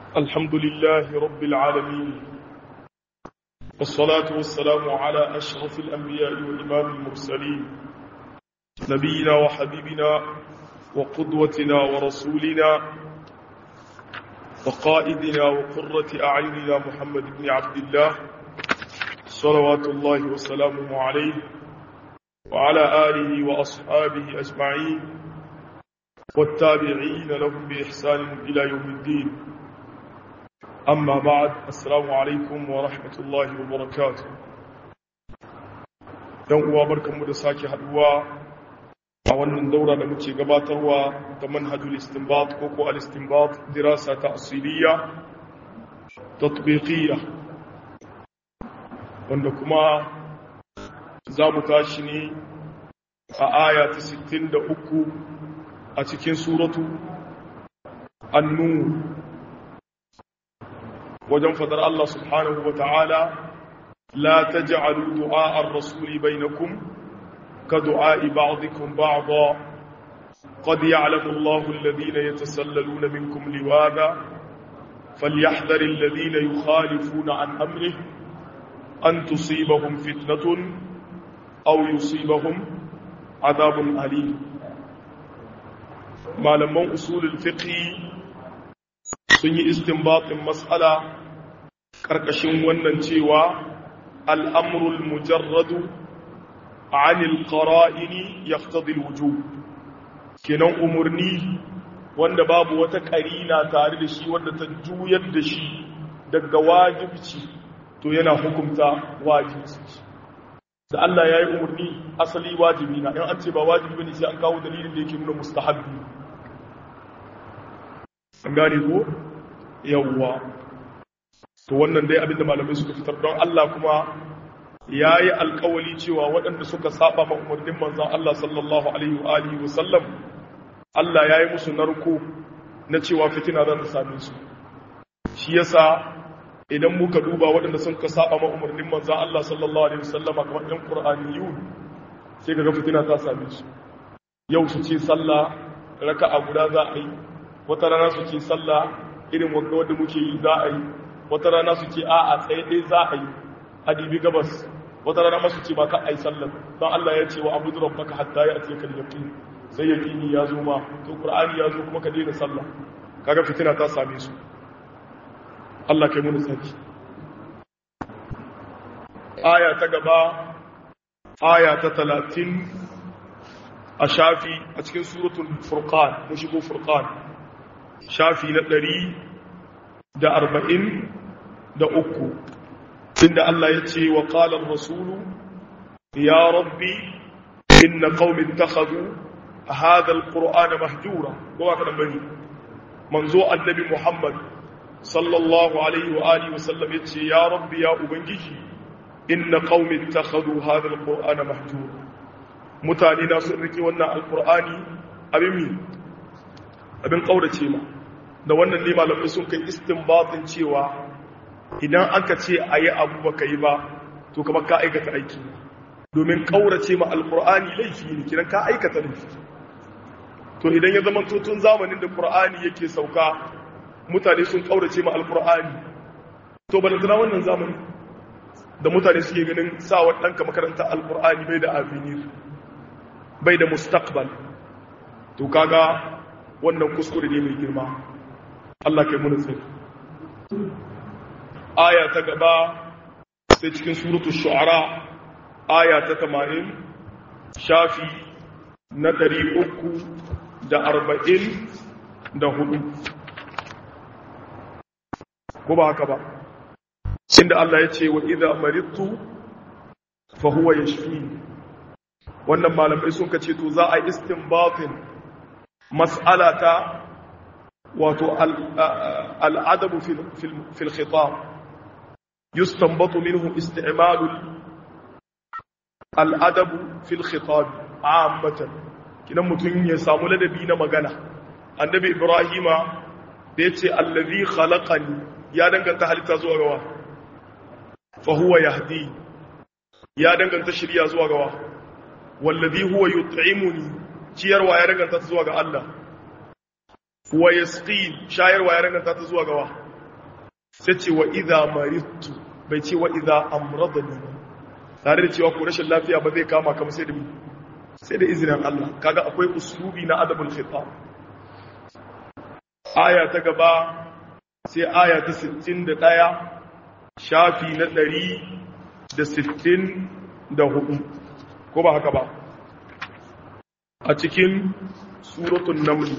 الحمد لله رب العالمين والصلاة والسلام على أشرف الأنبياء وإمام المرسلين نبينا وحبيبنا وقدوتنا ورسولنا وقائدنا وقرة أعيننا محمد بن عبد الله صلوات الله وسلامه عليه وعلى آله وأصحابه أجمعين والتابعين لهم بإحسان إلى يوم الدين أما بعد السلام عليكم ورحمة الله وبركاته يوم وبركم مدساكي حدوى أولا دورة لمتي قباتروا تمنهج الاستنباط كوكو الاستنباط دراسة تأصيلية تطبيقية وأنكما زام تاشني آية 63 a cikin suratu annu wajen fadar Allah subhanahu wa ta'ala la taj'alu du'a ar-rasuli bainakum ka du'a ba'dikum ba'dha qad ya'lamu Allahu alladhina yatasallaluna minkum liwada falyahdhar alladhina yukhalifuna an amrihi an tusibahum fitnatun aw yusibahum adhabun alim malaman usulul fiqhi sun yi istinbatin mas'ala karkashin wannan cewa al'amrul mujarradu anil qara'ini yaqtadi alwujub kenan umurni wanda babu wata karina tare da shi wanda ta juyar da shi daga wajibci to yana hukunta wajibci da Allah ya yi umarni asali wajibi na in an ce ba wajibi ne sai an kawo dalilin da yake nuna mustahabbi an gane ko yawwa to wannan dai abinda malamai suka fitar don Allah kuma ya yi alkawali cewa waɗanda suka saba ma umarnin manzan Allah sallallahu alaihi wa alihi wa sallam Allah ya yi musu narko na cewa fitina za ta same su shi yasa idan muka duba waɗanda sun ka saba ma umarnin manzan Allah sallallahu alaihi wa sallam kamar ɗan Qur'aniyu sai kaga fitina ta same su yau su ce sallah raka'a guda za a yi wata rana su ce sallah irin wanda wanda muke yi za a yi wata rana su ce a'a tsaye ɗaya za a yi adibi gabas wata rana masu ce ba ka a yi sallah don Allah ya ce wa abu duran baka hatta ya ce kan yaƙi sai yaƙini ya zo ma to ƙur'ani ya zo kuma ka daina sallah kaga fitina ta same su Allah kai mu tsaki aya ta gaba aya ta talatin a shafi a cikin suratul furqan mun shigo furqan shafi na ɗari da arba'in da uku inda Allah ya ce wa ƙalar rasulu ya rabbi inna qaumin takhadhu hadha alqur'ana mahjura ko ba kadan bane manzo annabi Muhammad sallallahu alaihi wa alihi wasallam yace ya rabbi ya ubangiji inna qaumin takhadhu hadha alqur'ana mahjura mutane na sun rike wannan alqur'ani abin mi abin kaurace ma da wannan ne malamai sun kai istinbatin cewa idan aka ce a yi abu ba ka yi ba to kamar ka aikata aiki domin ƙaurace ma alƙur'ani laifi ne kiran ka aikata laifi to idan ya zama tun zamanin da ƙur'ani yake sauka mutane sun ƙaurace ma alƙur'ani to ba da tana wannan zamani da mutane suke ganin sawa ɗanka makaranta alƙur'ani bai da avenir bai da mustaqbal to kaga wannan kuskure ne mai girma Allah kai muna tsari aya ta gaba sai cikin suratul shu'ara aya ta 80 shafi na 344 ko ba haka ba inda Allah ya ce wa idza maridtu fa huwa yashfi wannan malamai sun kace to za a istinbatin mas'alata wato al'adabu fil khitab yustanbatu minhu isti'malu al'adabu fil khitab ammatan kidan mutun ya samu ladabi na magana annabi ibrahima da yace allazi khalaqani ya danganta halitta zuwa gawa fa huwa yahdi ya danganta shirya zuwa gawa wallazi huwa yut'imuni ciyarwa ya danganta zuwa ga Allah wa yasqi shayarwa ya danganta ta zuwa gawa sai ce wa idha maridtu bai ce wa idha amradani tare da cewa ko rashin lafiya ba zai kama kamar sai da sai da izinin Allah kaga akwai uslubi na adabul khitab aya ta gaba sai aya ta 61 shafi na 164 ko ba haka ba a cikin suratun naml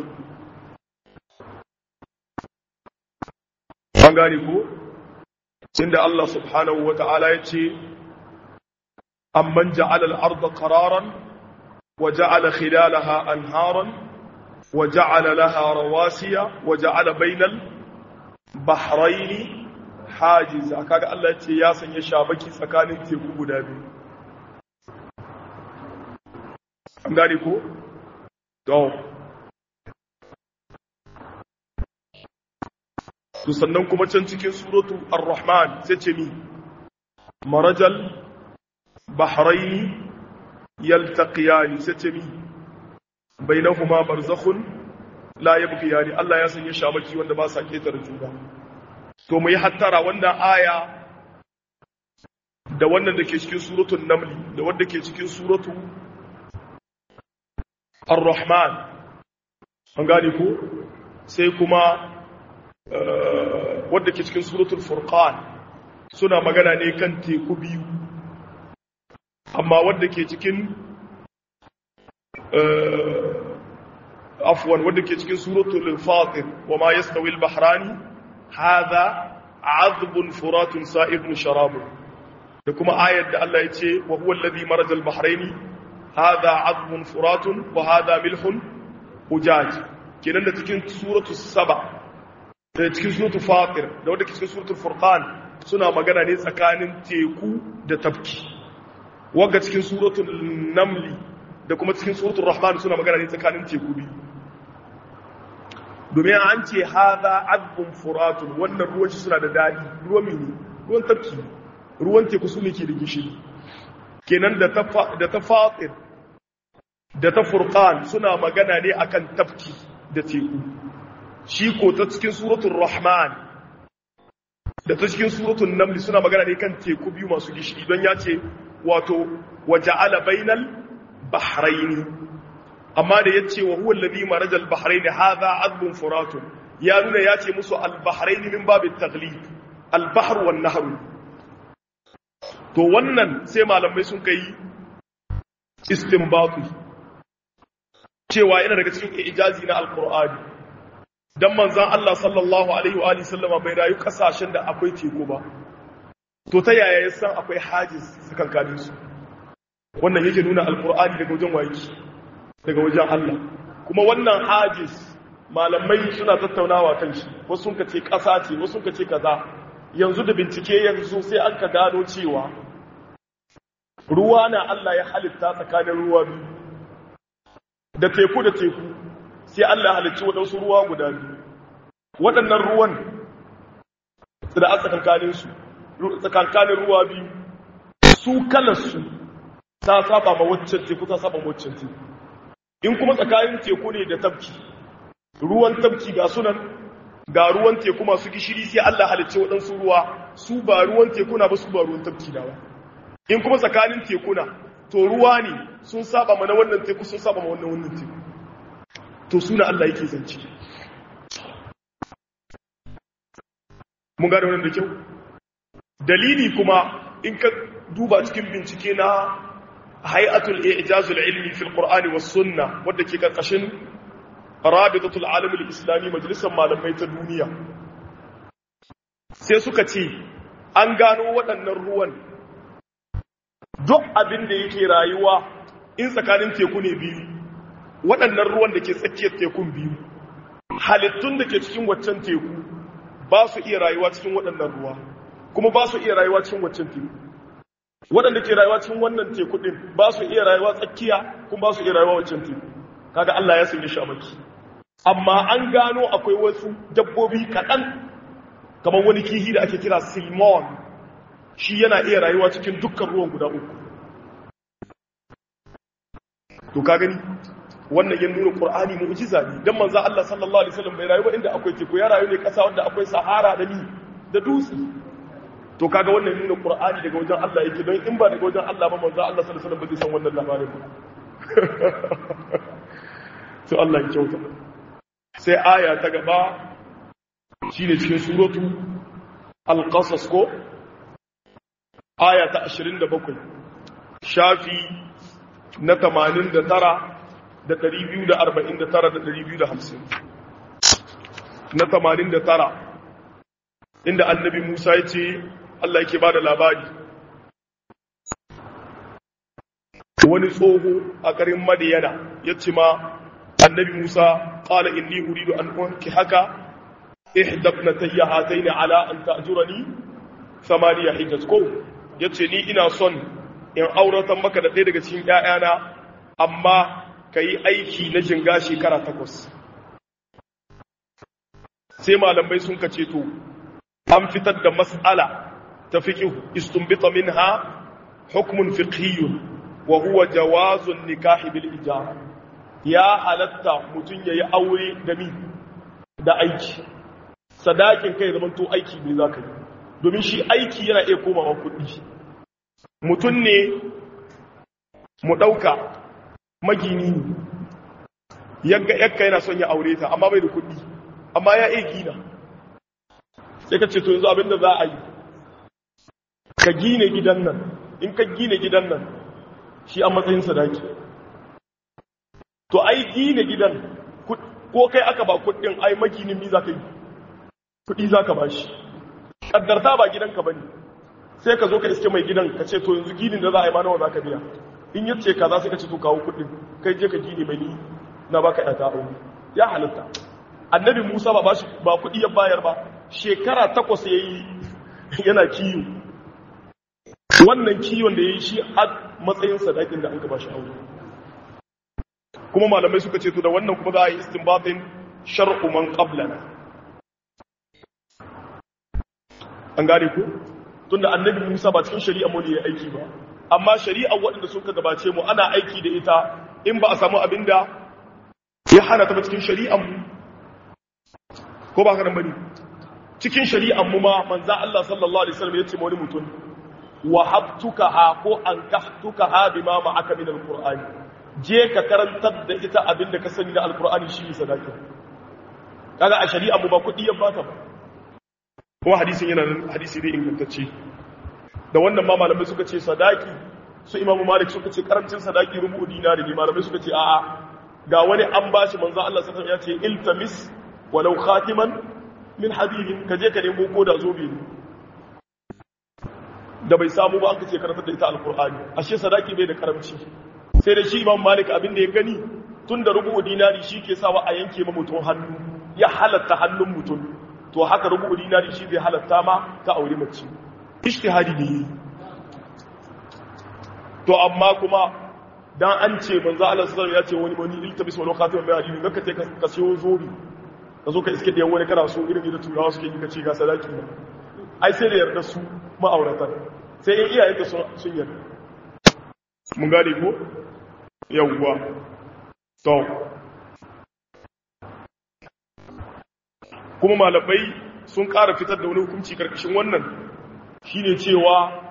an gane ko inda Allah subhanahu wa ta'ala ya ce amman ja'ala al-ardha qararan wa ja'ala khilalaha anharan wa ja'ala laha rawasiya wa ja'ala bainal bahraini hajiza kaga Allah ya ce ya sanya shabaki tsakanin teku guda biyu an gane ko to to sannan kuma can cikin suratu ar-rahman sai ce ni marajal bahraini yaltaqiyani sai ce ni bainahuma barzakhun la yabghiyani Allah ya sanya shabaki wanda ba sa ketar juna to mu yi hattara wannan aya da wannan da ke cikin suratul namli da wanda ke cikin suratu ar-rahman an gane ko sai kuma wadda ke cikin suratul furqan suna magana ne kan teku biyu amma wadda ke cikin afwan wadda ke cikin suratul fatir wa ma yastawi al-bahrani hadha azbun furatun sa'ibun sharabun da kuma ayar da Allah ya ce wa huwa alladhi maraja al-bahraini hadha azbun furatun wa hadha milhun ujaj kenan da cikin suratul saba da cikin suratul fatir da wadda ke cikin suratul furqan suna magana ne tsakanin teku da tafki wagga cikin suratul namli da kuma cikin suratul rahman suna magana ne tsakanin teku biyu domin an ce haza azbun furatun wannan ruwan shi suna da dadi ruwan mini ruwan tafki ruwan teku su ne ke da gishiri kenan da ta fatir da ta furqan suna magana ne akan tafki da teku shi ko ta cikin suratul rahman da ta cikin suratul naml suna magana ne kan teku biyu masu gishiri don ya ce wato waja'ala bainal bahraini amma da yace wa huwa alladhi maraja al bahraini hadha azbun furatun ya nuna ya ce musu al bahraini min babit taghlib al bahr wan nahr to wannan sai malamai sun kai istinbatu cewa yana daga cikin ijazi na alqur'ani dan manzon Allah sallallahu alaihi wa alihi sallama bai rayu kasashen da akwai teku ba to ta yaya ya san akwai hajiz tsakankanin su wannan yake nuna alqur'ani daga wajen waki daga wajen Allah kuma wannan hajiz malamai suna tattaunawa kan shi wasu sun kace kasa ce wasu sun kace kaza yanzu da bincike yanzu sai an ka gano cewa ruwa na Allah ya halitta tsakanin ruwa biyu da teku da teku sai Allah halicci waɗansu ruwa guda biyu waɗannan ruwan da a tsakankaninsu tsakankanin ruwa biyu su kalarsu ta saba ma waccan teku ta saba ma waccan teku in kuma tsakanin teku ne da tafki ruwan tafki ga sunan ga ruwan teku masu gishiri sai Allah halicci waɗansu ruwa su ba ruwan teku na ba su ba ruwan tafki na ba in kuma tsakanin teku na to ruwa ne sun saba ma na wannan teku sun saba ma wannan wannan teku to suna Allah yake zance mun gane wannan da kyau dalili kuma in ka duba cikin bincike na hay'atul i'jazul ilmi fil qur'ani was sunna wanda ke karkashin rabitatul alam al islami majalisar malamai ta duniya sai suka ce an gano waɗannan ruwan duk abin da yake rayuwa in tsakanin teku ne biyu waɗannan ruwan da ke tsakiyar tekun biyu halittun da ke cikin waccan teku ba su iya rayuwa cikin waɗannan ruwa kuma ba su iya rayuwa cikin waccan teku waɗanda ke rayuwa cikin wannan teku ɗin ba su iya rayuwa tsakiya kuma ba su iya rayuwa waccan teku kaga Allah ya sanya shamaki amma an gano akwai wasu dabbobi kaɗan kamar wani kihi da ake kira silmon shi yana iya rayuwa cikin dukkan ruwan guda uku to ka gani wannan ya nuna qur'ani mu'jiza ne dan manzo Allah sallallahu alaihi wasallam bai rayu ba inda akwai teku ya rayu ne kasa wanda akwai sahara da ni da dutse to kaga wannan nuna qur'ani daga wajen Allah yake don in ba daga wajen Allah ba manzo Allah sallallahu alaihi wasallam ba zai san wannan labarin ba to Allah ya kyauta sai aya ta gaba shine cikin suratu al-qasas ko aya ta 27 shafi na 89 da 249 da 250 na 89 inda annabi Musa ya ce Allah yake ba da labari wani tsoho a garin madiyana ya ce ma annabi Musa ƙala inni uridu an wanki haka ihdabna tayya hataini ala an ta'jurani samaniya hijaz ko yace ni ina son in auratan maka da ɗaya daga cikin ƴaƴana amma kayi aiki na jinga shekara takwas sai malamai sun kace to an fitar da mas'ala ta fiqh istunbita minha hukmun fiqhiyyun wa huwa jawazun nikahi bil ijara ya halatta mutun yayi aure da mi da aiki sadakin kai zaman to aiki ne zaka yi domin shi aiki yana iya komawa kuɗi mutun ne mu dauka magini ne yagga yakka yana son ya aure ta amma bai da kuɗi amma ya iya gina sai ka ce to yanzu abinda za a yi ka gine gidan nan in ka gine gidan nan shi a matsayin sadaki to ai gine gidan ko kai aka ba kudin ai maginin mi za ka yi kudi za ka ba shi ƙaddarta ba gidanka ba ne sai ka zo ka iske mai gidan ka ce to yanzu ginin da za a yi ma nawa za ka biya in yi ce ka za su ka ce to kawo kudin kai je ka gine mai ni na baka ɗata aure ya halitta annabi musa ba ba kudi ya bayar ba shekara takwas ya yi yana kiyo wannan kiwon da ya yi shi a matsayin sadakin da an gaba shi aure kuma malamai suka ce to da wannan kuma za a yi istinbatin shar'u man qablana an gane ku tunda annabi Musa ba cikin shari'a mu ne ya aiki ba amma shari'a waɗanda suka gabace mu ana aiki da ita in ba a samu abinda ya hana ta ba cikin shari'an mu ko ba ka nan bane cikin shari'an mu ma manzo Allah sallallahu alaihi wasallam ya ce wani mutum wahabtukaha ko ankahtukaha bima ma'aka min alqur'ani je ka karantar da ita abinda ka sani da alqur'ani shi ne sadaka kaga a shari'a mu ba kudi ya bata ba kuma hadisin yana nan hadisi dai ingantacce da wannan ma malamai suka ce sadaki su imamu malik suka ce karancin sadaki rubu dinari ne malamai suka ce a'a ga wani an bashi manzo Allah sallallahu alaihi wasallam ya ce iltamis walau khatiman min hadidin ka je ka nemo ko da zobe ne da bai samu ba aka ce karatar da ita alkur'ani ashe sadaki bai da karamci sai da shi imam malik abin da ya gani tun da rubu dinari shi ke sawa a yanke ma mutum hannu ya halatta hannun mutum to haka rubu dinari shi zai halatta ma ka aure mace ishtihadi ne to amma kuma dan an ce manzo Allah sallallahu ya ce wani wani iltabis wani khatiman bai hadisi zaka ce ka siyo zobi ka zo ka iske da wani kana so irin da turawa suke yi ka ce ga sadaki ai sai da yarda su ma'auratan sai in iyayen da sun yarda mun gane ko yawwa to kuma malamai sun ƙara fitar da wani hukunci karkashin wannan shine cewa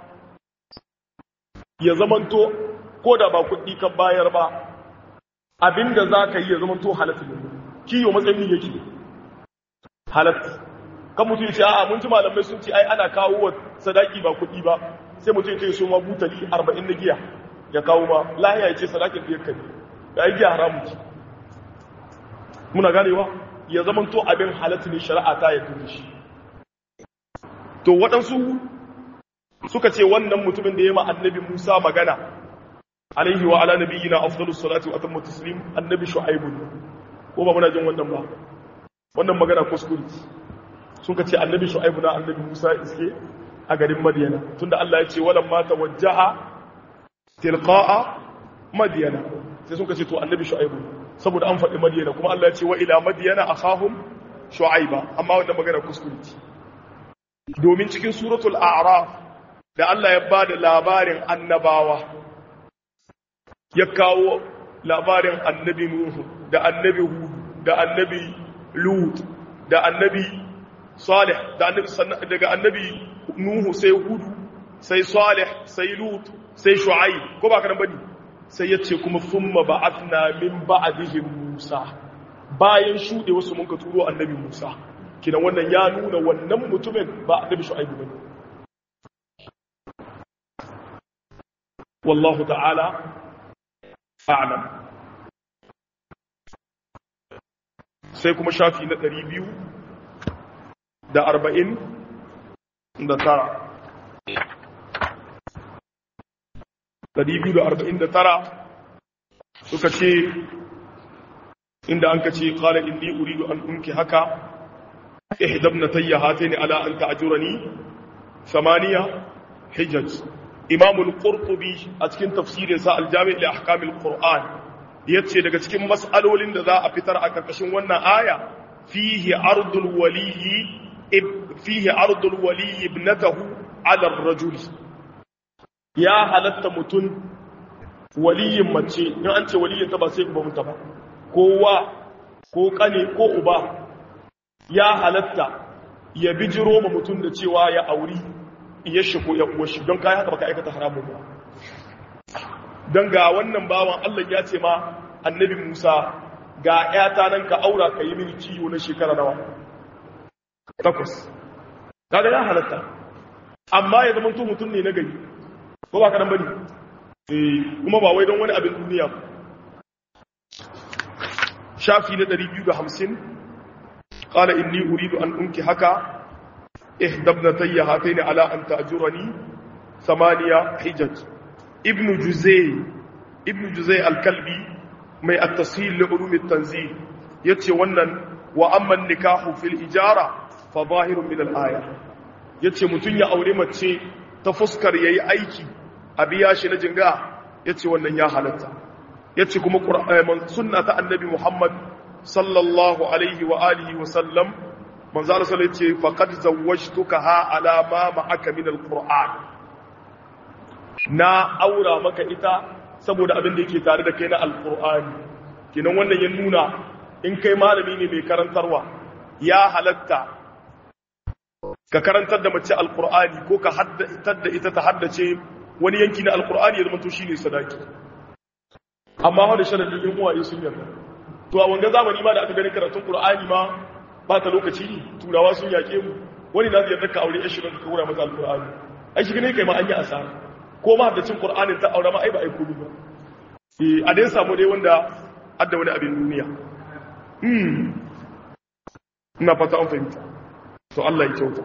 ya zamanto ko da ba kuɗi kan bayar ba abinda za ka yi ya zamanto halatta ne kiyo matsayin yake halatta kan mutum ya ce a'a mun ji malamai sun ce ai ana kawo wa sadaki ba kuɗi ba sai mutum ya ce so ma butali 40 na giya ya kawo ma lahiya ya ce sadakin biyar ka ne da ai giya haramu ce muna ganewa ya zama to abin halatta ne shari'a ta yadda da shi to waɗansu suka ce wannan mutumin da ya ma annabi Musa magana alaihi wa ala nabiyina afdalus salatu wa atammu taslim annabi shu'aib ko ba muna jin wannan ba wannan magana kuskure sun ka ce annabi shu'aibu na annabi musa iske a garin madiyana tunda Allah ya ce walan ma tawajjaha tilqa'a madiyana sai sun ka ce to annabi shu'aibu saboda an faɗi madiyana kuma Allah ya ce wa ila madiyana akhahum shu'aiba amma wannan magana kuskure ce domin cikin suratul a'raf da Allah ya bada labarin annabawa ya kawo labarin annabi nuhu da annabi hud da annabi lut da annabi salih da annabi daga annabi nuhu sai hudu sai salih sai lut sai shu'aib ko ba kana bane sai yace kuma thumma ba'athna min ba'dihim musa bayan shude wasu mun ka turo annabi musa kidan wannan ya nuna wannan mutumin ba annabi shu'aib bane wallahu ta'ala a'lam sai kuma shafi na ɗari biyu da arba'in da tara ɗari biyu da arba'in da tara suka ce inda an ka ce ƙala inni uridu an ɗunki haka ihdab na tayya hataini ala an ta'ajurani samaniya hijaj imamul qurtubi a cikin tafsirinsa aljami' li ahkamil qur'an yace daga cikin mas'alolin da za a fitar a karkashin wannan aya fihi ardul waliyi fihi ardul waliyi ibnatahu ala ar-rajul ya halatta mutun waliyin mace in an ce waliyin ta ba sai uba muta ba kowa ko kane ko uba ya halatta ya bijiro ma mutun da cewa ya auri iya shi ko ya uwa shi don kai haka baka aikata haramun ba don ga wannan bawan Allah ya ce ma annabi Musa ga ‘yata nan ka aura ka yi mini ciwo na shekara nawa takwas kaga ya halatta amma ya zama to mutum ne na gari ko ba ka nan bane eh kuma ba wai don wani abin duniya ba shafi na 250 qala inni uridu an unki haka ihdabnatayya hataini ala an ta'jurani ثمانية حجج ابن جزي ابن جزي الكلبي mai at-tashil li ulum at-tanzil yace wannan wa amma nikahu fil ijara fa zahirun min al-aya yace mutun ya aure mace ta fuskar yayi aiki a biya shi na jinga yace wannan ya halatta yace kuma qur'ani sunna ta annabi Muhammad sallallahu alaihi wa alihi wa sallam manzo Allah sallallahu alaihi yace faqad zawwajtukaha ala ma ma'aka min al-qur'an na aura maka ita saboda abin da yake tare da kai na alkur'ani kinan wannan ya nuna in kai malami ne mai karantarwa ya halatta ka karantar da mace alkur'ani ko ka haddatar da ita ta haddace wani yanki na alkur'ani ya zama to shine sadaki amma wanda sharadin yin uwaye sun yarda to a wanga zamani ma da aka gani karatun qur'ani ma ba ta lokaci turawa sun yake mu wani na zai yarda ka aure yashi ka kura mata alkur'ani ai shi ne kai ma an yi asara ko ma da cin Qur'anin ta aure ma ai ba ai kudu ba eh a dai samu dai wanda adda wani abin duniya hmm ina fata an fahimta to Allah ya kyauta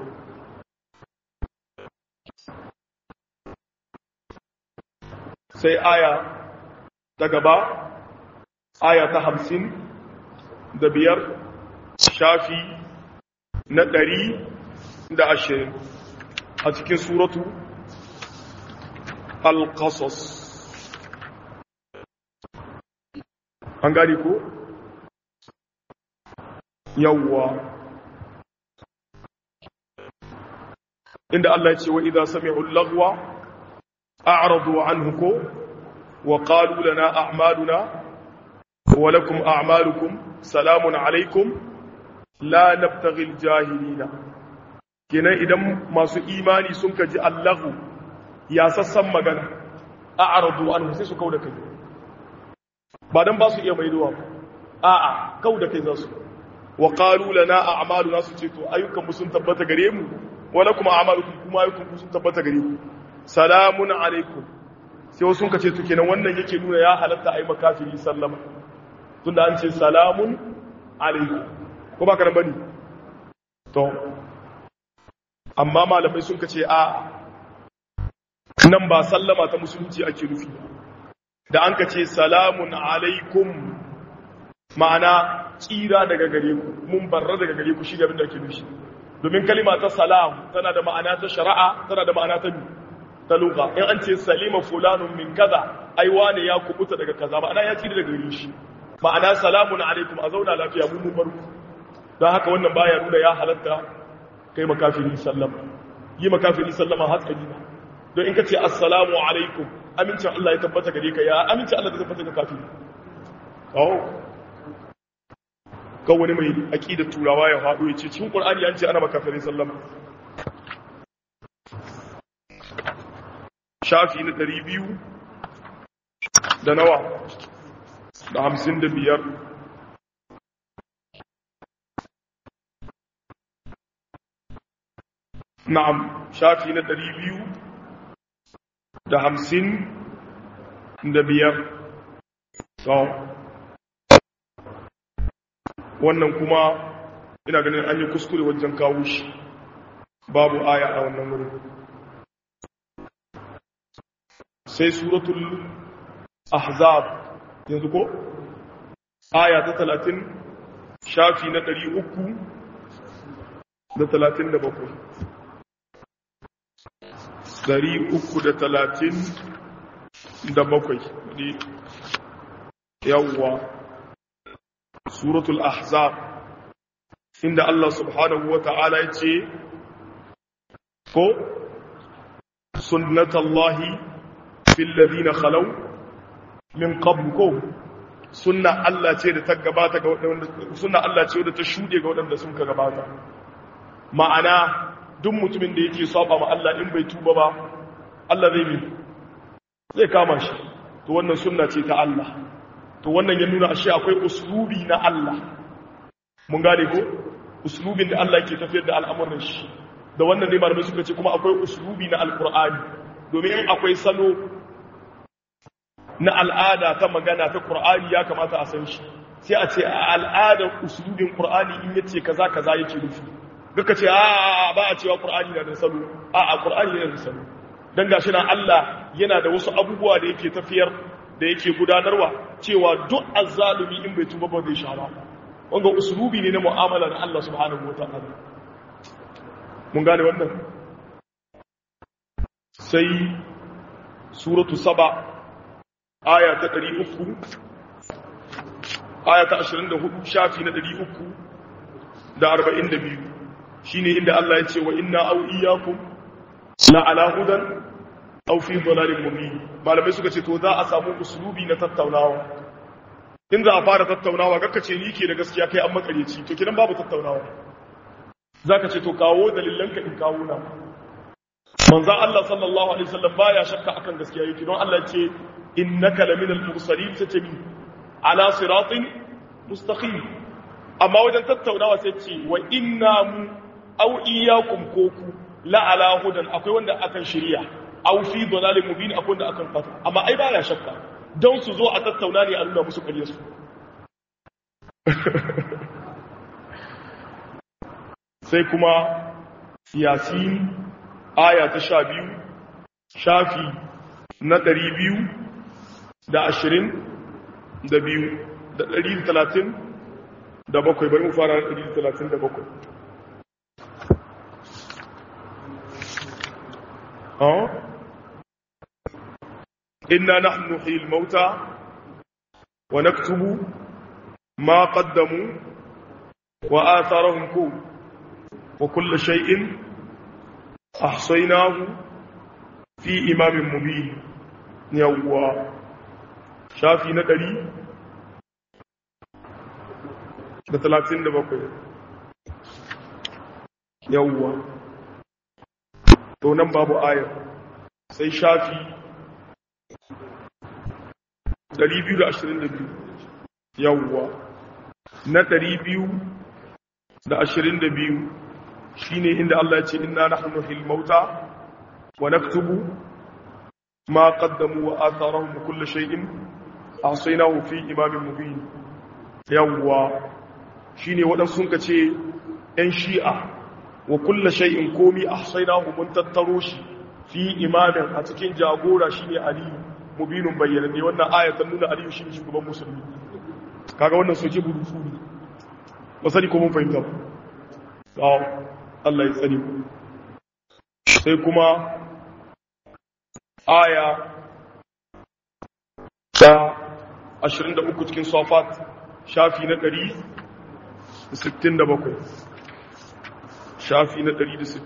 sai aya ta gaba aya ta hamsin da biyar shafi na ɗari da ashirin a cikin suratu القصص an gani ko yawwa inda Allah ya ce wa idza sami'u al-lagwa a'radu anhu ko wa qalu lana a'maluna wa lakum a'malukum salamun alaykum la nabtaghi al-jahilina kenan idan masu imani sun kaji Allahu ya sassan magana a aradu an sai su kau da kai ba don ba su iya maidowa a a kau da kai za su wa ƙaru lana a amalu na su ce to ayyukanmu sun tabbata gare mu wala kuma amalu kuma ayyukanmu sun tabbata gare mu salamun alaikum sai wasu ka ce to kenan wannan yake nuna ya halatta a yi makafiri sallama tunda an ce salamun alaikum ko ba ka nan bane to amma malamai sun ka ce a nan ba sallama ta musulunci ake nufi da an ka ce salamun alaikum ma'ana tsira daga gare ku mun barra daga gare ku shi gabin da ake nufi domin kalima ta salam tana da ma'ana ta shari'a tana da ma'ana ta ta lugha in an ce salima fulanun min kaza ai wane ya kubuta daga kaza ma'ana ya tsira daga gare shi ma'ana salamun alaikum a zauna lafiya mun mun barku don haka wannan baya nuna ya halatta kai makafiri sallama yi makafiri sallama hatsari ba don in ka ce assalamu alaikum amincin Allah ya tabbata gare ka ya amincin Allah da tabbata ga kafiri oh kan wani mai aqidar turawa ya faɗo ya ce cikin qur'ani an ce ana makafirin sallama shafi na ɗari biyu da nawa da hamsin da biyar na'am shafi na ɗari biyu da hamsin da biyar wannan kuma ina ganin an yi kuskure wajen kawo shi babu aya a wannan wurin sai suratul ahzab yanzu ko aya ta talatin shafi na ɗari uku da talatin da bakwai ɗari uku da talatin da bakwai yawwa suratul ahzab inda Allah subhanahu wa ta'ala ya ce ko sunnatallahi fil ladina khalaw min qabl ko sunna Allah ce da ta gabata ga wadanda sunna Allah ce da ta shude ga wadanda sun ka gabata ma'ana duk mutumin da yake saba ma Allah in bai tuba ba Allah zai bi zai kama shi to wannan sunna ce ta Allah to wannan ya nuna ashe akwai uslubi na Allah mun gane ko uslubin da Allah ke tafiyar da al'amuran shi da wannan ne malamai suka ce kuma akwai uslubi na alqur'ani domin in akwai salo na al'ada ta magana ta qur'ani ya kamata a san shi sai a ce a al'adar uslubin qur'ani in yace kaza kaza yake nufi duka ce a ba a cewa qur'ani na da salo a a qur'ani yana da salo dan gashi na Allah yana da wasu abubuwa da yake tafiyar da yake gudanarwa cewa duk azzalumi in bai tuba ba zai sha ba wanga uslubi ne na mu'amala da Allah subhanahu wataala mun gane wannan sai suratu saba aya ta 300 aya ta 24 shafi na 342 shine inda Allah ya ce wa inna aw iyyakum la ala hudan aw fi dhalalin mubin malamai suka ce to za a samu uslubi na tattaunawa in za a fara tattaunawa kakka ce ni ke da gaskiya kai an makareci to kidan babu tattaunawa zaka ce to kawo dalilanka in kawo na manzo Allah sallallahu alaihi wasallam baya shakka akan gaskiya yake don Allah ce innaka laminal mursalin tatami ala siratin mustaqim amma wajen tattaunawa sai ce wa inna mu aw iyyakum koku la ala hudan akwai wanda akan shirya aw fi dalalin mubin akwai wanda akan fata amma ai baya shakka don su zo a tattauna ne a nuna musu ƙarya su sai kuma yasin aya ta sha biyu shafi na ɗari biyu da ashirin da biyu da ɗari da talatin da bakwai bari mu fara ɗari da talatin da bakwai إنا نحن نحيي الموتى ونكتب ما قدموا وآثارهم كون وكل شيء أحصيناه في إمام مبين يوا شافي ندري da talatin da bakwai yawwa to nan babu ayar sai shafi 222 yawwa na 222 shine inda Allah ya ce inna nahnu nuhil mauta wa naktubu ma qaddamu wa atharahum kull shay'in ahsaynahu fi imamin mubin yawwa shine wadan sun kace ɗan shi'a wa kull shay'in komi ahsaynahu mun tattaro shi fi imamin a cikin jagora shine aliyu mubinun bayyana ne wannan ayatan nuna aliyu shi shugaban musulmi kaga wannan soke burutu ne ba sani ko mun fahimta ba Allah ya tsani sai kuma aya ta 23 cikin safat shafi na 167 shafi na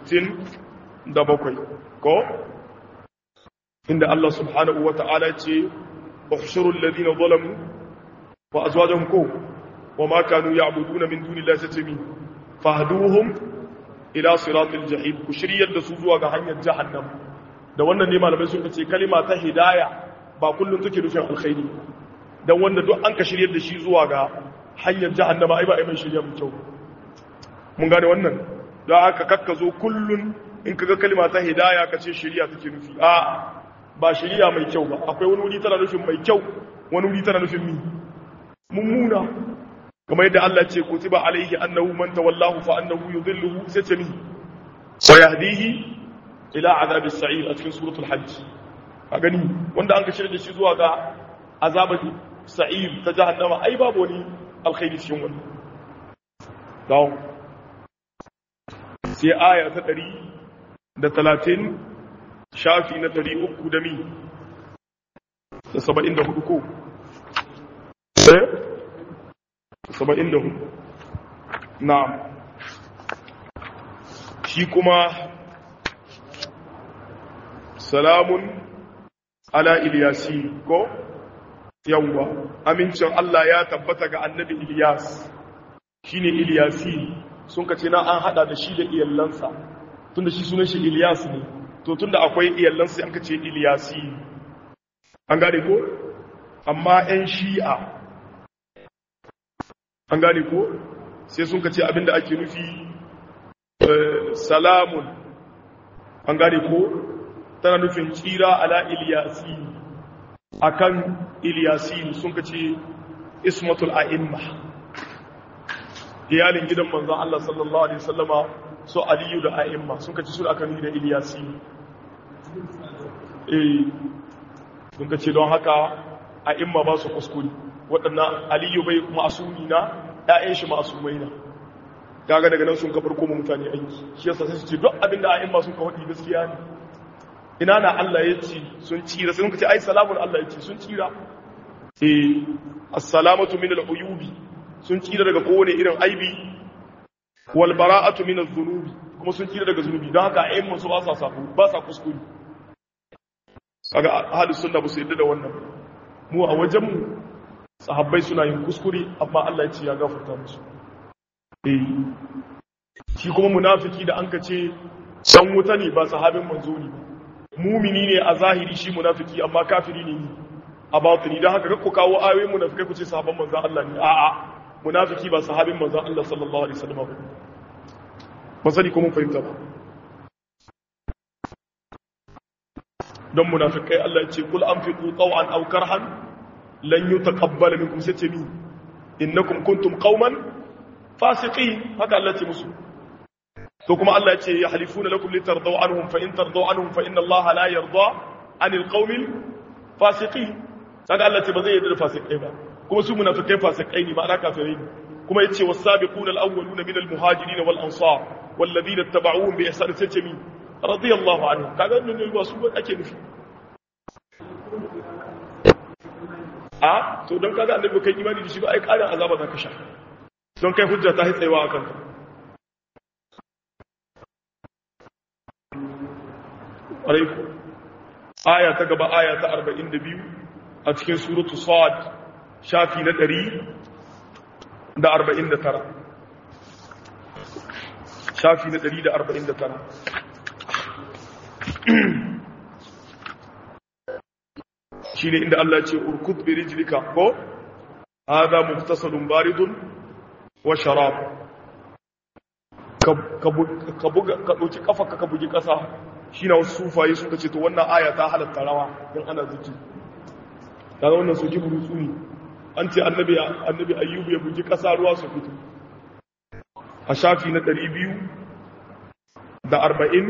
167 ko inda Allah subhanahu wa ta'ala ce ukhshurul ladina zalamu wa azwajuhum ko wa ma kanu ya'buduna min dunillahi satami fahduhum ila siratil jahim ku shiryar da su zuwa ga hanyar jahannam da wannan ne malamai sun ce kalima ta hidaya ba kullum take nufin alkhairi dan wanda duk an ka shiryar da shi zuwa ga hanyar jahannama ai ba ai mai shirya mu kyau mun gane wannan don haka kakka zo kullun in kaga kalima ta hidaya ka ce shirya take nufi a ba shirya mai kyau ba akwai wani wuri tana nufin mai kyau wani wuri tana nufin mi mummuna kamar yadda Allah ce kutiba alaihi annahu man tawallahu fa annahu yudhilluhu sai ce mi wa yahdihi ila azabis sa'ir a cikin suratul hajj a gani wanda an ka shirya da shi zuwa ga azabar sa'ir ta jahannama ai babu wani alkhairi cikin wannan dawo sai aya ta ɗari da talatin shafi na ɗari uku da mi da saba'in da hudu ko ɗaya saba'in da hudu na shi kuma salamun ala iliyasi ko yawwa amincin Allah ya tabbata ga annabi Ilyas shine Ilyasi sun kace na an hada da shi da iyallansa tunda shi sunan shi Ilyas ne to tunda akwai iyallansa an kace Ilyasi an gane ko amma ɗan Shi'a an gane ko sai sun kace abinda ake nufi salamun an gane ko tana nufin tsira ala Ilyasi akan Ilyasin sun kace ismatul a'imma iyalin gidan manzon Allah sallallahu alaihi wasallama so aliyu da a'imma sun kace su akan da Ilyasin eh sun kace don haka a'imma ba su kuskure waɗannan aliyu bai ma'asumi na ɗayan shi ma'asumai na kaga daga nan sun ka farko mutane aiki shi yasa sai su ce duk abin da a'imma sun ka faɗi gaskiya ne ina na Allah ya ce sun tsira sai muka ce ai salamun Allah ya ce sun tsira eh assalamatu min al-uyubi sun tsira daga kowane irin aibi wal bara'atu min adh-dhunubi kuma sun tsira daga zunubi don haka ayyan su ba sa safu ba sa kuskure kaga ahlus sunna ba su yadda da wannan mu a wajen mu sahabbai suna yin kuskure amma Allah ya ce ya gafarta musu eh shi kuma munafiki da an ka ce dan wuta ne ba sahabin manzo ne mumini ne a zahiri shi munafiki amma kafiri ne a batini don haka ku kawo ayoyin munafikai ku ce sahabban manzan Allah ne a'a munafiki ba sahabin manzan Allah sallallahu alaihi wasallam ba ba sani ko mun fahimta ba don munafikai Allah ya ce kul anfiqu taw'an aw karhan lan yutaqabbal minkum satami innakum kuntum qauman fasiqin haka Allah ya ce musu to kuma Allah ya ce ya halifuna lakum litardaw anhum fa in tardaw anhum fa inna Allah la yarda anil qaumil fasiqin kaga Allah ce ba zai yarda da fasikai ba kuma su munafikai fasikai ne ma'ana kafirai ne kuma yace was-sabiquna al-awwaluna min al-muhajirin wal ansar wal ladina ittaba'uhum bi ihsan tajmi radiyallahu anhum kaga ne ba su ake nufi a to don kaga annabi kai imani da shi ba ai karin azaba zaka sha don kai hujja ta hitsewa akan ka alaikum aya ta gaba aya ta 42 a cikin suratu sad shafi na 149 shafi na 149 shine inda Allah ce urkud bi rijlika ko hada muftasalun baridun wa sharab ka buga ka dauki kafarka ka bugi kasa shi na wasu sufaye suka ce to wannan aya ta halatta rawa don ana zuki daga wannan soki burutsu ne an ce annabi annabi ayyubu ya bugi ƙasa ruwa su fito a shafi na ɗari biyu da arba'in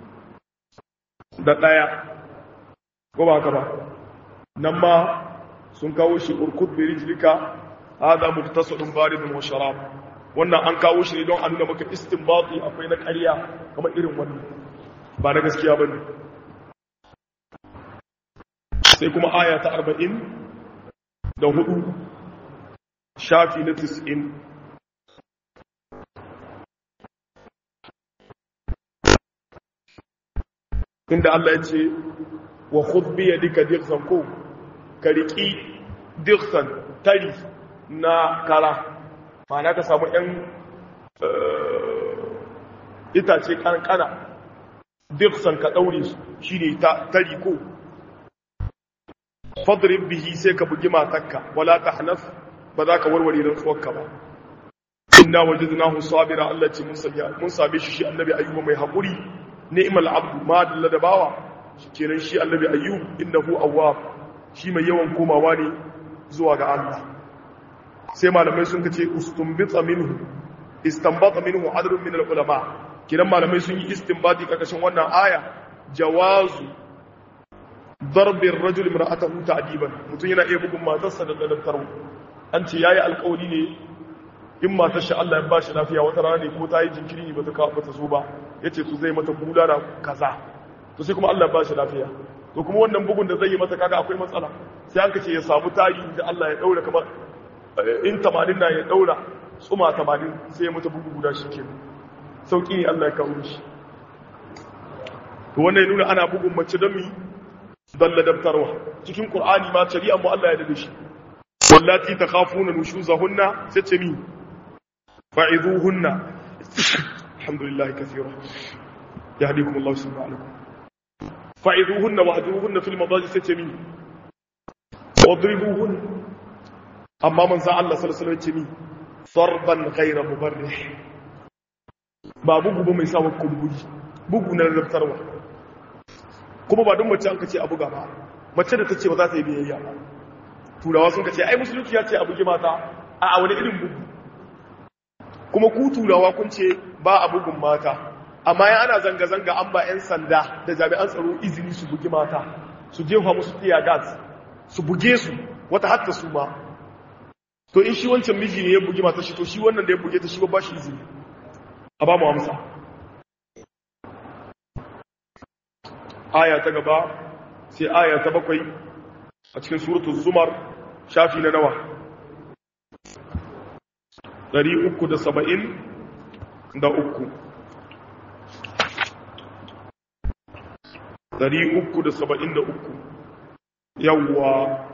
da ɗaya ko ba haka ba nan ma sun kawo shi urkud bi rijlika hada muktasadun baridun wa sharab wannan an kawo shi ne don a nuna maka istinbati akwai na ƙarya kamar irin wannan ba na gaskiya ba ne sai kuma aya ta arba'in da hudu shafi na tis'in inda Allah ya ce wa khudbi yadika dirsan ko ka riki dirsan tari na kara ma'ana ka samu ‘yan itace kankana diksan ka ɗaure su shi ne ta riko fadrin bihi sai ka bugi matakka wala ta hanaf ba za ka warware rantsuwarka ba inna wajadnahu sabira Allah ce mun same shi shi annabi ayyuba mai haƙuri ni'mal abdu ma dalla da bawa kenan shi annabi ayyub innahu awwab shi mai yawan komawa ne zuwa ga Allah sai malamai sun kace ustumbita minhu istanbata minhu adrun min ulama kiran malamai sun yi istinbati karkashin wannan aya jawazu darbin rajul imra'atahu ta'diban mutun yana iya bugun matarsa da dalantarwa an ce yayi alƙawari ne in matar shi Allah ya ba shi lafiya wata rana ne ko ta yi jinkiri ne bata kawo bata zo ba yace to zai mata bulala kaza to sai kuma Allah ya ba shi lafiya to kuma wannan bugun da zai yi mata kaga akwai matsala sai an kace ya samu tari da Allah ya daura kamar in 80 na ya daura tsuma 80 sai ya mata bugu guda shikenan sauki ne Allah ya kawo shi to wannan ya nuna ana bugun mace don mi don ladabtarwa cikin Qur'ani ma shari'a mu Allah ya dade shi wallati takhafuna nushuzahunna sai ce mi فعظوهن الحمد لله كثيرا يهديكم الله سبحانه عليكم فعظوهن واهجروهن في المضاجع ستمي واضربوهن أما من سأل الله صلى الله عليه وسلم ضربا غير مبرح ba bugu ba mai sawa kumburi bugu na rarrabtarwa kuma ba don mace an kace a buga ba mace da ta ce ba za ta yi biyayya ba turawa sun kace ai musulunci ya ce a bugi mata a wani irin bugu kuma ku turawa kun ce ba a bugun mata amma ya ana zanga-zanga an ba 'yan sanda da jami'an tsaro izini su bugi mata su jefa musu tiya gas su buge su wata hatta su ma to in shi wancan miji ne ya bugi mata shi to shi wannan da ya buge ta shi ba shi izini a ba mu amsa aya ta gaba sai aya ta bakwai a cikin suratul zumar shafi na nawa 373 373 yawwa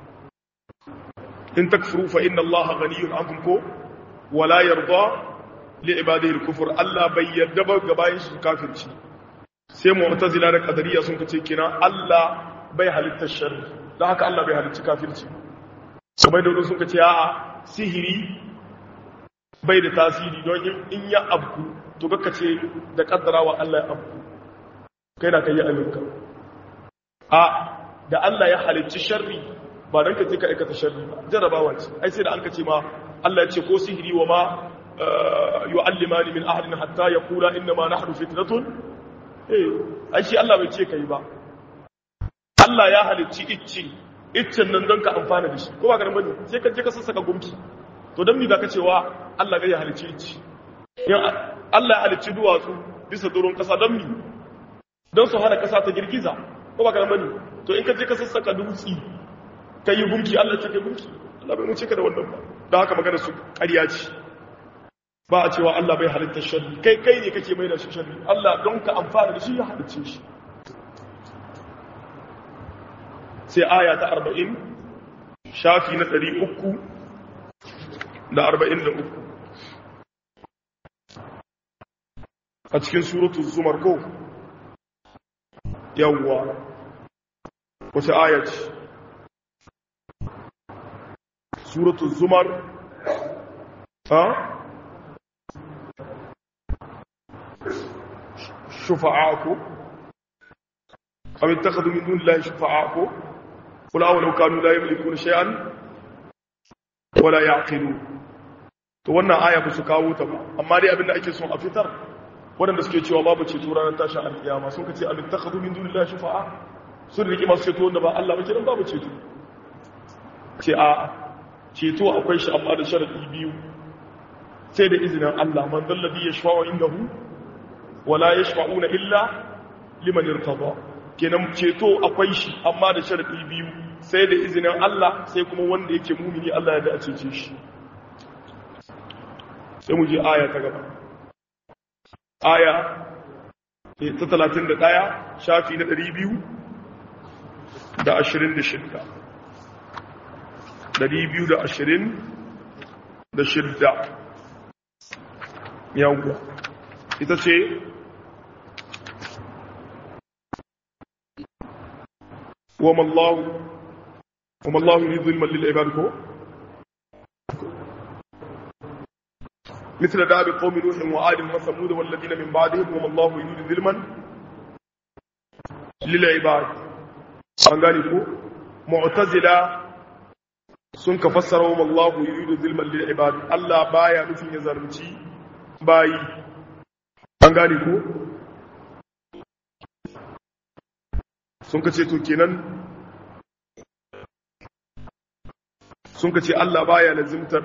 in takfuru fa inna allaha ghaniyun ankum ko wala yarda li ibadihi al-kufr Allah bai yarda ba ga bayin shi kafirci sai mu'tazila da qadariyya sun kace kina Allah bai halitta sharri dan haka Allah bai halitta kafirci kuma da sun kace a'a sihiri bai da tasiri don in ya abku to kaka ce da kaddara wa Allah ya abku kai na kai aminka a da Allah ya halicci sharri ba don ka ce ka aikata sharri ba jarabawa ce ai sai da an ka ce ma Allah ya ce ko sihiri wa ma yu'allimani min ahadin hatta yaqula inna ma nahnu fitnatun eh ai shi Allah bai ce kai ba Allah ya halicci icci iccen nan don ka amfana da shi ko ba ka bane sai ka je ka sassaka gumki to don mi ka cewa Allah ga ya halicci icci Allah ya halicci duwatsu bisa doron kasa don mi don su hana kasa ta girgiza ko ba ka bane to in ka je ka sassaka dutsi ka yi gumki Allah ce ka gumki Allah bai wuce ka da wannan ba don haka magana su ƙarya ce ba a cewa Allah bai halitta sharri kai kai ne kake mai da shi sharri Allah don ka amfana da shi ya halicce shi sai aya ta arba'in shafi na ɗari uku da arba'in da uku a cikin suratu zumar ko yawwa wace aya ce suratu zumar ha shufa'aku أو اتخذوا من دون الله شفعاء قل أولو كانوا لا يملكون شيئا ولا يعقلون to wannan aya ba su kawo ta ba amma dai abinda ake son a fitar waɗanda suke cewa babu ceto ranar tashin alkiyama sun kace abin takhadu min dunillahi shufa'a sun riki masu ceto wanda ba Allah ba kiran babu ceto ce a ceto akwai shi amma da sharadi biyu sai da izinin Allah man dalladhi yashfa'u indahu wala yashfa'una illa liman irtada kenan ceto akwai shi amma da sharadi biyu sai da izinin Allah sai kuma wanda yake mumini Allah ya da a cece shi sai mu je aya ta gaba aya ta talatin da ɗaya shafi na ɗari biyu da ashirin da shidda ɗari biyu da ashirin da shidda yawwa ita ce وما الله وما الله يريد ظلما للعباد كو مثل داب قوم نوح وعاد وثمود والذين من بعدهم وما الله يريد ظلما للعباد an gane ko mu'tazila sun ka fassara wa Allahu yuridu zulman lil ibad Allah baya nufin ya zarunci bayi an gane ko sun ka ce to kenan sun ka ce Allah baya lazimtar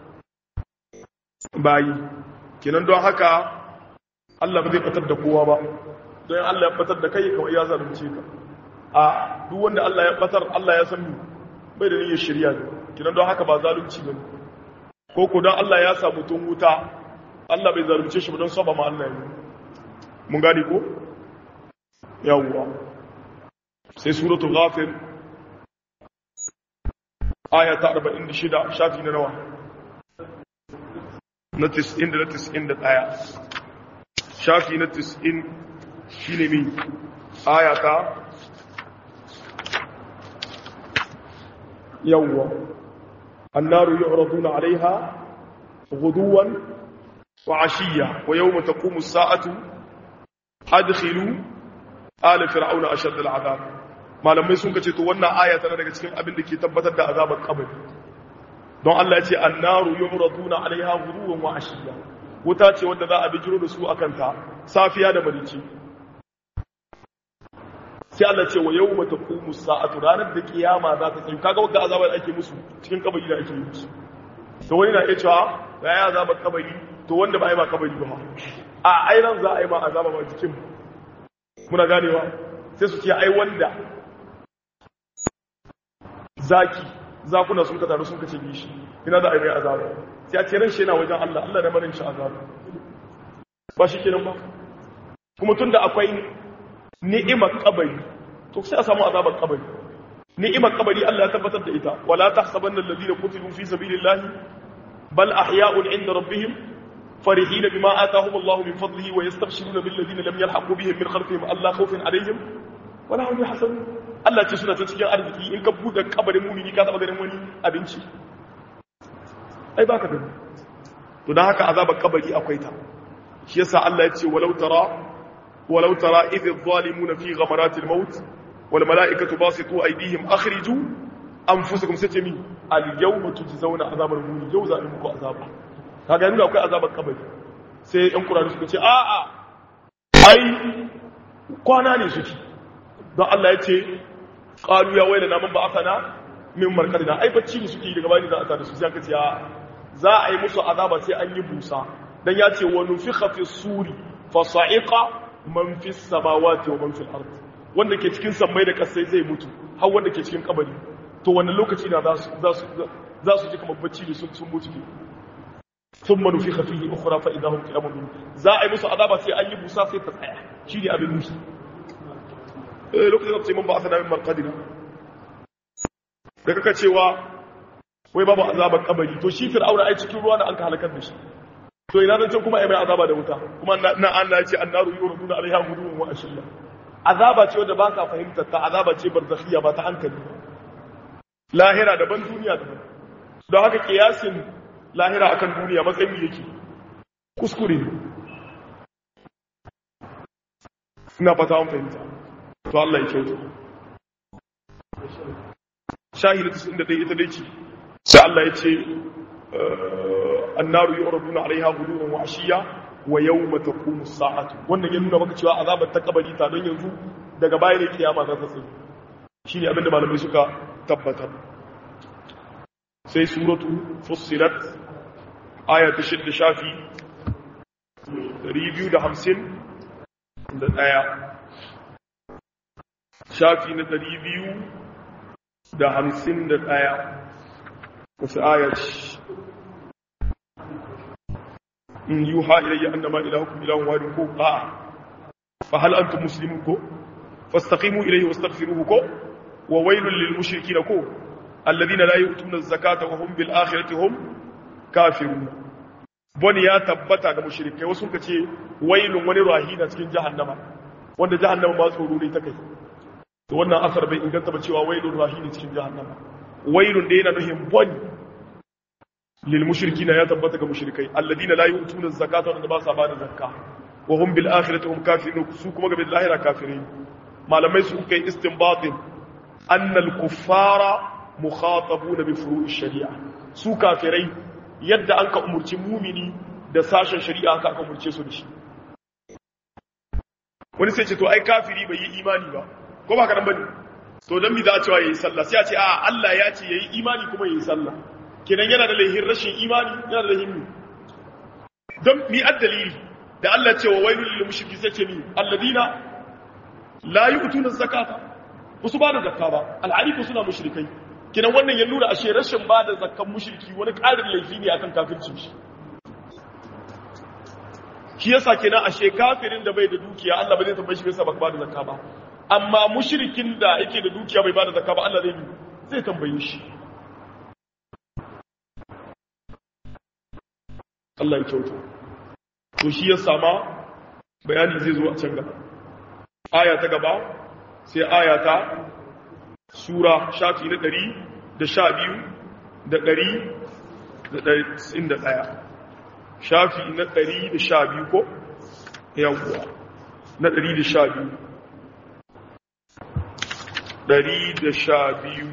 bayi kenan don haka Allah ba zai batar da kowa ba don Allah ya batar da kai kawai ya zalunce ka a duk wanda Allah ya batar Allah ya san bai da niyyar shirya ne kenan don haka ba zalunci bane ko ko don Allah ya sa mutum wuta Allah bai zalunce shi ba don saba ma Allah ne mun gane ko yawwa sai suratul ghafir aya ta 46 shafi na nawa na 90 da na 91 shafi na 90 shine mi aya ta yawwa annaru yu'raduna 'alayha ghuduwan wa 'ashiyya wa yawma taqumu as-sa'atu adkhilu ala fir'auna ashadda al'adab malamai sun kace to wannan aya tana daga cikin abin da ke tabbatar da azabar kabari don Allah ya ce annaru yu'raduna 'alayha ghuduwan wa 'ashiyya wuta ce wanda za a bijiro da su akan ta safiya da marici sai Allah ce wa yawma taqumu sa'atu ranar da kiyama za ta tsayu kaga wanda azabar ake musu cikin kabari da ake yi musu to wani na iya cewa ga ya azabar kabari to wanda ba a yi ma kabari ba a airan za a yi ma azaba ba jikin muna ganewa sai su ce ai wanda zaki zakuna sun ka taru sun ka ce shi ina za a yi mai azaba sai a ce ran shi yana wajen Allah Allah da marin shi azaba ba shi kenan ba kuma tunda akwai ni'imar kabari to sai a samu azabar kabari ni'imar kabari Allah ya tabbatar da ita wala tahsabanna alladhina qutilu fi sabilillahi bal ahya'un 'inda rabbihim فرحين بما آتاهم الله من فضله ويستبشرون بالذين لم يلحقوا بهم من خلفهم ألا خوف عليهم ولا هم يحزنون Allah ce suna ta cikin arziki in ka buɗe kabarin mumini ka taɓa ganin wani abinci ai baka gani to dan haka azabar kabari akwai ta shi yasa Allah ya ce walau tara walau tara idh adh-dhalimuna fi ghamaratil maut wal mala'ikatu basitu aydihim akhriju anfusakum sai ce mi al yawma tujzauna azabar muni yau za a muku azaba kaga nuna akwai azabar kabari sai yan kurani suka ce a'a ai kwana ne suke don Allah ya ce qalu ya wailana man ba'athana min markadina ai bacci ne suke daga bani za a tada su sai aka ce za a yi musu azaba sai an yi busa dan ya ce wa nufikha fi suri fa sa'iqa man fi samawati wa man fil ard wanda ke cikin sammai da kasai zai mutu har wanda ke cikin kabari to wannan lokaci na za su za su ji kamar bacci ne sun mutu ne ثم نفخ فيه اخرى فاذا هم قيام ينظرون za a yi musu azaba sai an yi busa sai ta tsaya shine abin musu eh lokacin da sai mun ba asana min marqadina da kaka cewa wai babu azabar kabari to shi fir'auna ai cikin ruwa da an ka halakar da shi to ina zan ce kuma ai mai azaba da wuta kuma na Allah ya ce annaru yuraduna alaiha ghuduwan wa ashiya azaba ce wanda baka fahimtar ta azaba ce barzakhiyya ba ta hankali lahira daban duniya daban don haka kiyasin lahira akan duniya matsayin yake kuskure ina fata an fahimta to Allah ya kyauta shahidu 91 ita dai ce sai Allah ya ce annaru yu'raduna 'alayha ghuduwan wa 'ashiya wa yawma taqumu as-sa'atu wannan ya nuna maka cewa azabar ta kabari ta don yanzu daga baya ne kiyama za ta tsaye shine abinda malamai suka tabbatar sai suratu fussilat aya ta shidda shafi 250 da ɗaya shafi na 250 da ɗaya wasu aya ce in yi ha ilayya annama ilahukum ilahun wadin ko a'a fa hal antum muslimun ko fastaqimu ilayhi wastaghfiruhu ko wa wailul lil mushrikeen ko alladhina la yu'tuna az-zakata wa hum bil akhirati hum kafirun bani ya tabbata ga mushrikai wasu ka ce wailun wani rahina cikin jahannama wanda jahannama ba tsoro ne ta kai to wannan asar bai inganta ba cewa wailun rahina cikin jahannama wailun da yana nuhin bani lil mushrikina ya tabbata ga mushrikai alladina la yu'tuna zakata wanda ba sa ba da zakka wa hum bil akhirati hum kafirun su kuma ga bil lahira kafirin malamai su kai istinbatin anna al kuffara mukhatabuna bi furu'i shari'a su kafirai yadda an ka umurci mumini da sashen shari'a haka aka umurce su da shi wani sai ce to ai kafiri bai yi imani ba ko ba ka nan bane to dan mi za a cewa yayi sallah sai a ce a Allah ya ce yayi imani kuma yayi sallah kenan yana da laihin rashin imani yana da laihin don mi addalili da Allah ce wa wailul lil mushriki sai ce ni alladina la yu'tuna zakata su ba da zakka ba al'arifu suna mushrikai kenan wannan ya nuna ashe rashin ba da zakkan mushriki wani ƙarin laifi ne akan kafircin shi shi yasa kenan ashe kafirin da bai da dukiya Allah ba zai tambaye shi bai sa ba da zakka ba amma mushrikin da yake da dukiya bai ba da zakka ba Allah zai zai tambaye shi Allah ya kyauta to shi ya sama bayani zai zo a can gaba aya ta gaba sai aya ta sura shafi na ɗari da sha biyu da ɗari da ɗari da ɗaya shafi na ɗari da sha biyu ko yawwa na ɗari da sha biyu ɗari da sha biyu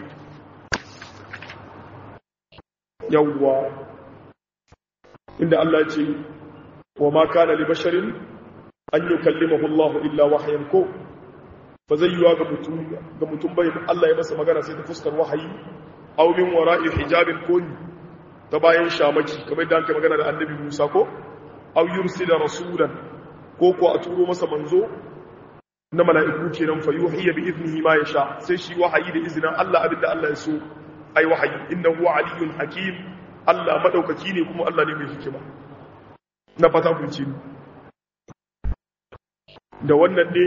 yawwa inda Allah ce wa ma kana li basharin an yukallimahu Allah illa wahyan ko ba zai yiwa ga mutum ga mutum bai Allah ya masa magana sai ta fuskar wahayi aw min wara'i hijabin kun ta bayan shamaki kamar da aka magana da annabi Musa ko aw yursila rasulan ko ko a turo masa manzo na mala'iku kenan fa yuhiya bi idnihi ma yasha sai shi wahayi da izinin Allah abinda Allah ya so ai wahayi innahu aliyyun hakim Allah madaukaki ne kuma Allah ne mai hikima na fata kun ci da wannan ne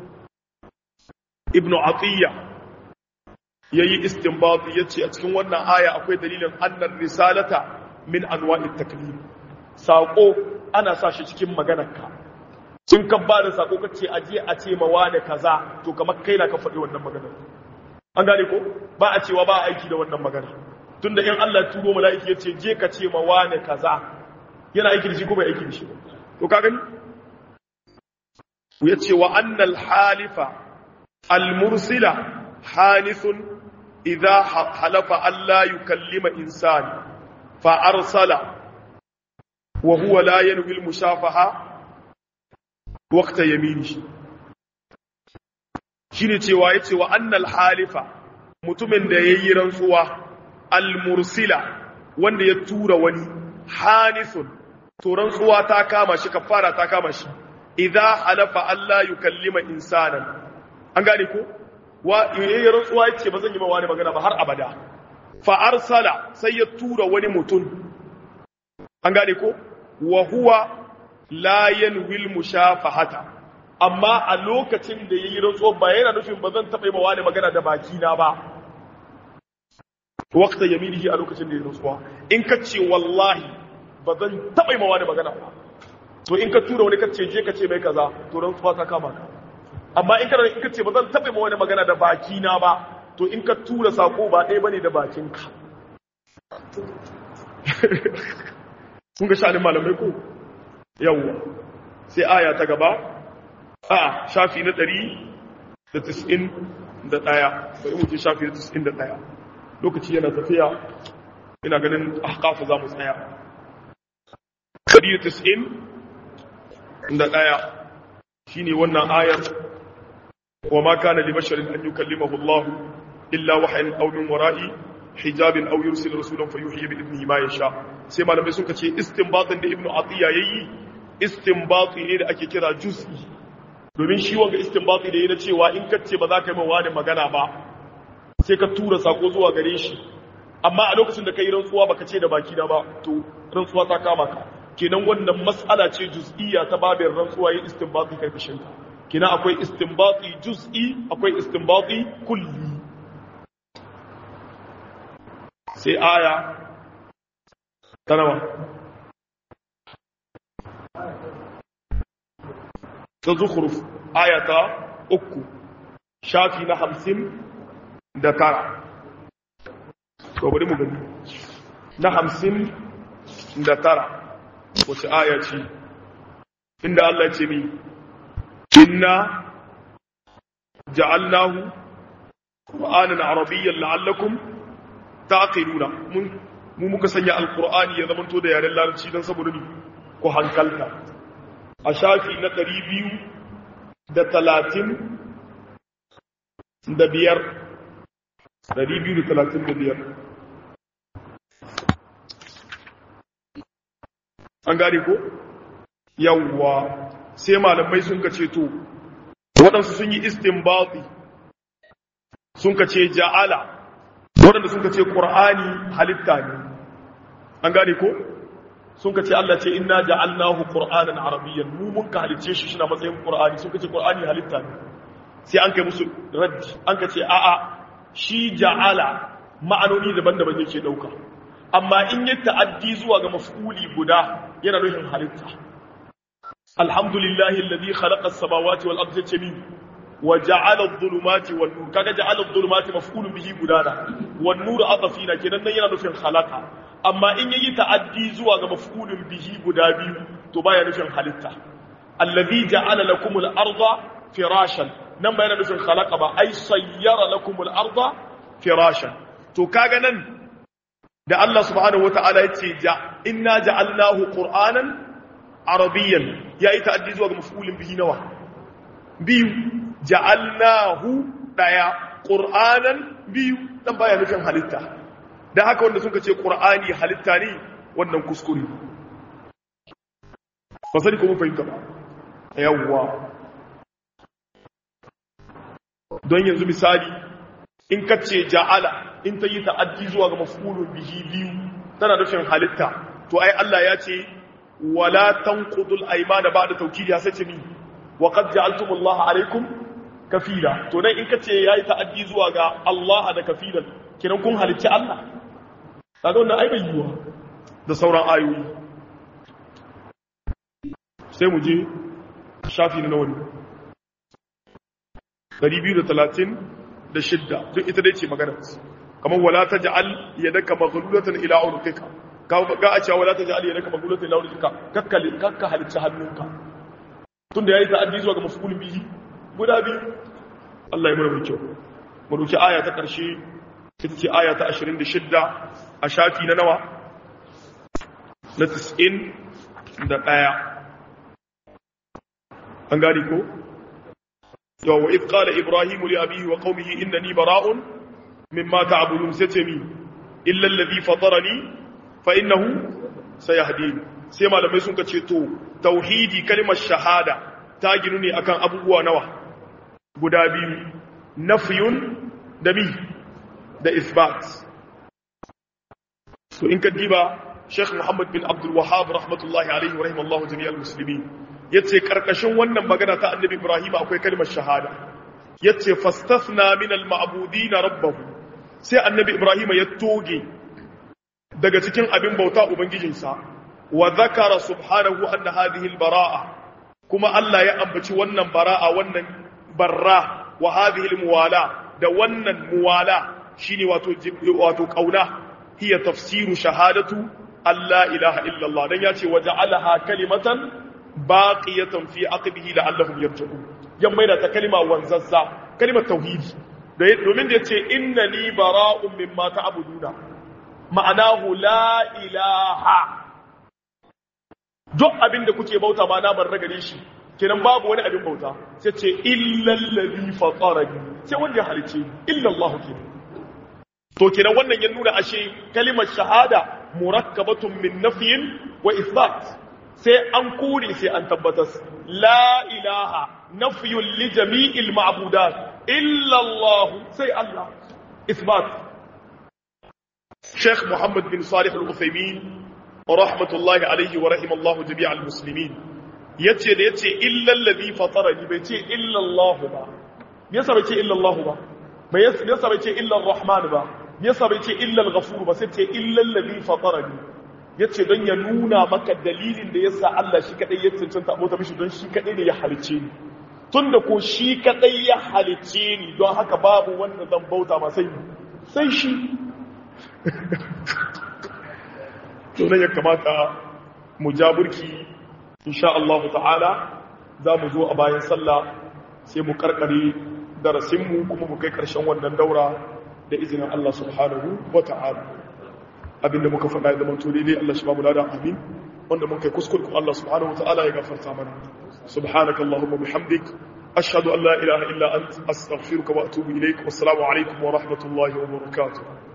ibnu atiyya yayi istinbat yace a cikin wannan aya akwai dalilin annar risalata min anwa'it taklif sako ana sa shi cikin maganarka in ka ba da sako kace aje a ce ma wani kaza to kamar kai na ka faɗi wannan magana an gane ko ba a cewa ba aiki da wannan magana tunda in Allah ya turo mala'iki yace je ka ce ma wani kaza yana aiki da shi ko bai aiki da shi to ka gani yace wa annal halifa al-mursila halithun idha halafa alla yukallima insani fa arsala wa huwa la yanwi al-mushafaha waqta yaminihi shine cewa yace wa annal halifa mutumin da yayi rantsuwa al-mursila wanda ya tura wani halithun to rantsuwa ta kama shi kafara ta kama shi idza halafa alla yukallima insanan an gane ko wa yayin rantsuwa yace ba zan yi ma wani magana ba har abada fa arsala sai ya tura wani mutum an gane ko wa huwa la yanwil mushafahata amma a lokacin da yayi rantsuwa ba yana nufin ba zan taba yi ma wani magana da baki na ba waqta yaminihi a lokacin da yayi rantsuwa in ka ce wallahi ba zan taba yi ma wani magana ba to in ka tura wani kace je ka ce mai kaza to rantsuwa ta kama ka amma in kana in ka ce ba zan taɓa ma wani magana da baki na ba to in ka tura sako ba ɗaya bane da bakin ka kun ga sha'anin malamai ko yawwa sai aya ta gaba a shafi na ɗari da tis'in da ɗaya bari mu ce shafi na tis'in da ɗaya lokaci yana tafiya ina ganin ahqafu za mu tsaya ɗari da tis'in da ɗaya shi ne wannan ayar wa ma kana li basharin an yukallimahu Allah illa wahyan aw min wara'i hijabin aw yursil rasulan fayuhyi bi idnihi ma yasha sai malamai suka ce istinbatin da ibnu atiya yayi istinbati ne da ake kira juz'i domin shi wanga istinbati da yana cewa in ka ce ba za ka yi wani magana ba sai ka tura sako zuwa gare shi amma a lokacin da ka yi rantsuwa baka ce da baki na ba to rantsuwa ta kama ka kenan wannan mas'ala ce juz'iyya ta babin rantsuwa yin istinbati karkashin ta kenan akwai istinbati juz'i akwai istinbati kulli sai aya ta nawa ta zukhruf ayata uku shafi na hamsin da tara to bari mu gani na hamsin da tara wace aya ce inda Allah ce mi inna ja'alnahu qur'anan arabiyyan la'allakum taqiluna mun mu muka sanya alqur'ani ya zamanto da yaren larabci dan saboda ni ko hankalta a shafi na 200 da 30 da biyar 235 an gane ko yawwa sai malamai sun ka ce to waɗansu sun yi istinbati sun ka ce ja'ala waɗanda sun ka ce ƙur'ani halitta ne an gane ko sun ka ce Allah ce inna ja'alnahu qur'anan arabiyyan mu mun ka halice shi shi na matsayin ƙur'ani sun ka ce ƙur'ani halitta ne sai an kai musu raddi an ka ce a'a shi ja'ala ma'anoni daban-daban yake ɗauka amma in yi ta'addi zuwa ga maf'uli guda yana nufin halitta alhamdulillahi alladhi khalaqa as-samawati wal ardi jami'an wa ja'ala adh-dhulumati wan nur kaga ja'ala adh-dhulumati maf'ulun bihi gudana wan nur atafina kenan nan yana nufin khalaqa amma in yayi ta'addi zuwa ga maf'ulun bihi guda biyu to baya nufin halitta alladhi ja'ala lakum al-arda firashan nan ba yana nufin khalaqa ba ai sayyara lakum al-arda firashan to kaga nan da Allah subhanahu wata'ala ya ce inna ja'alnahu qur'anan arabiyyan yayi ta'addi zuwa ga maf'ulin bihi nawa biyu ja'alnahu daya qur'anan biyu dan baya nufin halitta dan haka wanda suka ce qur'ani halitta ne wannan kuskure ba sani ko mun fahimta ba yawwa don yanzu misali in ka ce ja'ala in ta yi ta'addi zuwa ga mafulun bihi biyu tana nufin halitta to ai Allah ya ce wala tanqudul aymana ba'da tawkidiha sai ce ni wa qad ja'altumullaha alaykum kafila to dan in ka ce yayi ta'addi zuwa ga Allah da kafilan kiran kun halicci Allah kaga wannan ai bai yiwa da sauran ayoyi sai mu je shafi na nawa ne 230 da shidda duk ita dai ce maganar kamar wala ta ja'al yadaka maghlulatan ila unuqika ka ga a cewa wala ta ja'al yadaka maghlulatan ila unuqika kakka kakka halicci hannunka tunda yayi ta'addi zuwa ga mafulun bihi guda biyu Allah ya mura kyau mu duki aya ta karshe ita ce aya ta 26 a shafi na nawa na 90 da daya an gari ko yau wa idh qala ibrahimu li abihi wa qaumihi innani bara'un مما تعبدون ستمي إلا الذي فطرني فإنه سيهدين سيما لما يسونك تشيتو توحيدي كلمة شهادة تاجنني أكان أبوه نوى قدابي نفي دمي ده إثبات so in ka diba Sheikh Muhammad bin Abdul Wahhab rahmatullahi alaihi wa rahimallahu jami'al muslimin yace karkashin wannan magana ta Annabi Ibrahim akwai kalmar shahada yace fastasna min al-ma'budin rabbahu sai Annabi Ibrahim ya toge daga cikin abin bauta ubangijinsa wa zakara subhanahu anna hadhihi al-bara'a kuma Allah ya ambaci wannan bara'a wannan barra wa hadhihi al-muwala da wannan muwala shine wato wato kauna hiya tafsiru shahadatu alla ilaha illa Allah dan yace waja'alaha kalimatan baqiyatan fi aqbihi la'allahum yarji'un yan maida ta kalima wanzazza kalimar tauhidi domin da yace innani bara'un mimma ta'buduna ma'anahu la ilaha duk abinda kuke bauta ba na bar gare shi kenan babu wani abin bauta sai ce illal ladhi fatarani sai wanda ya halice illa Allah kenan to kenan wannan ya nuna ashe kalimar shahada murakkabatun min nafyin wa isbat sai an kore sai an tabbatar la ilaha nafyun li jami'il ma'budat illa Allah sai Allah isbat Sheikh Muhammad bin Salih Al-Uthaymeen rahmatullahi alayhi wa rahimallahu jami'al muslimin yace da yace illa alladhi fatarani bai ce illa Allah ba me yasa bai ce illa Allah ba me yasa bai ce illa Ar-Rahman ba me yasa bai ce illa Al-Ghafur ba sai ce illa alladhi fatarani yace don ya nuna maka dalilin da yasa Allah shi kadai ya cancanta abota mishi don shi kadai ne ya halicce ni tunda ko shi kadai ya halicce ni don haka babu wanda zan bauta ma sai sai shi to nan ya kamata mu jaburki insha Allah ta'ala za mu zo a bayan sallah sai mu karkare darasinmu kuma mu kai karshen wannan daura da izinin Allah subhanahu wa ta'ala abinda muka faɗa ya zama to daidai Allah shi ba mu lada amin wanda mun kai kuskure ko Allah subhanahu wa ta'ala ya gafarta mana subhanaka allahumma bihamdik ashhadu an la ilaha illa ant astaghfiruka wa atubu ilaik wassalamu alaikum wa rahmatullahi wa barakatuh